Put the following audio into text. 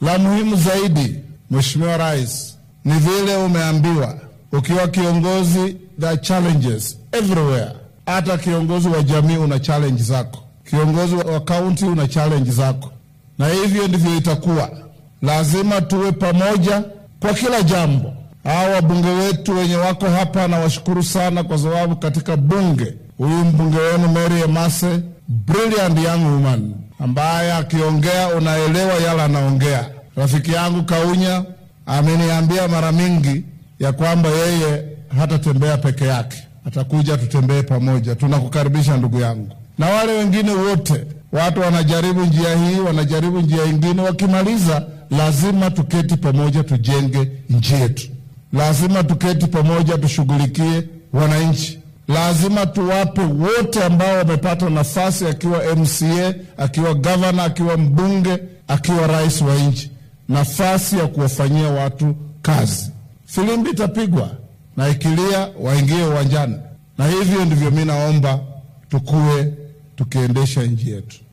La muhimu zaidi, Mheshimiwa Rais, ni vile umeambiwa ukiwa kiongozi, the challenges everywhere. Hata kiongozi wa jamii una challenge zako, kiongozi wa kaunti una challenge zako, na hivyo ndivyo itakuwa. Lazima tuwe pamoja kwa kila jambo. Hawa wabunge wetu wenye wako hapa, nawashukuru sana kwa sababu katika bunge, huyu mbunge wenu Mary Emase, brilliant young woman ambaye akiongea unaelewa yale anaongea. Rafiki yangu Kaunya ameniambia mara mingi ya kwamba yeye hatatembea peke yake, atakuja tutembee pamoja. Tunakukaribisha ndugu yangu, na wale wengine wote. Watu wanajaribu njia hii, wanajaribu njia ingine, wakimaliza lazima tuketi pamoja, tujenge nchi yetu. Lazima tuketi pamoja, tushughulikie wananchi. Lazima tuwape wote ambao wamepata nafasi, akiwa MCA, akiwa gavana, akiwa mbunge, akiwa rais wa nchi, nafasi ya kuwafanyia watu kazi. Filimbi itapigwa na ikilia, waingie uwanjani, na hivyo ndivyo mi naomba tukuwe tukiendesha nchi yetu.